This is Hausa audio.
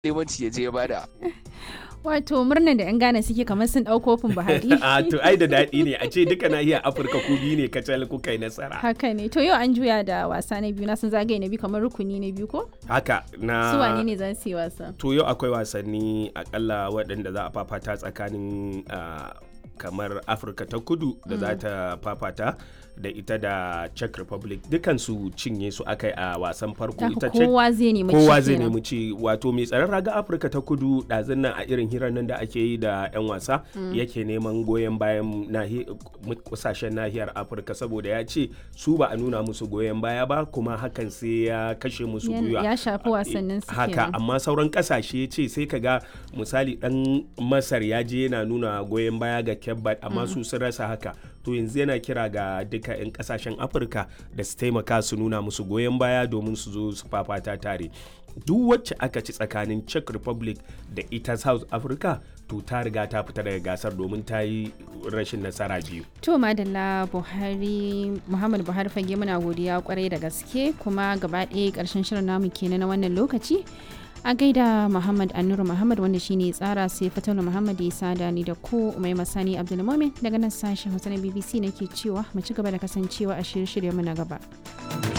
limanci ya je ya bada Wato murnar da 'yan Ghana suke kamar sun ɗau kofin Buhari. a to ai da daɗi ne a ce duka nahiyar afirka ku biyu ne kacal kuka yi nasara Haka ne. To yau an juya da wasa na biyu na sun zagaye na biyu kamar rukuni na biyu ko? haka na Su wane ne za su yi wasa? to yau akwai wasanni akalla waɗanda za a fafata tsakanin ah, kamar afirka ta kudu da za ta fafata da ita da czech republic dukansu cinye su aka yi a wasan farko Haka ita czech kowa zai nemi kowa ci zai kenan. nemi ci wato mai tsaron raga afirka ta kudu ɗazun nan a irin hirar nan da ake yi da 'yan wasa yake neman goyon bayan nahi- kusashen nahiyar afirka saboda ya ce su ba a nuna musu goyon baya ba kuma hakan sai ya kashe musu Ya- gwiwa ya shafi wasannin su haka kenan. amma sauran kasashe ce sai ka ga misali dan masar ya je yana nuna goyon baya ga kebbat amma su sun rasa haka to yanzu yana kira ga duka 'yan kasashen afirka da su taimaka su nuna musu goyon baya domin su zo su fafata tare duk wacce aka ci tsakanin czech republic da ita south africa to ta riga ta fita daga gasar domin ta yi rashin nasara biyu To madalla Buhari Muhammad Buhari fage muna godiya kwarai da gaske kuma gaba ɗaya ƙarshen shirin namu kenan na wannan lokaci. A gaida Muhammad Annuru Muhammad wanda shine tsara sai Fatalu Muhammad ya sada ni da ku Umai Masani Abdulmumin daga nan sashen Hausa na BBC nake cewa mu ci gaba da kasancewa a shirye-shiryen mu na gaba.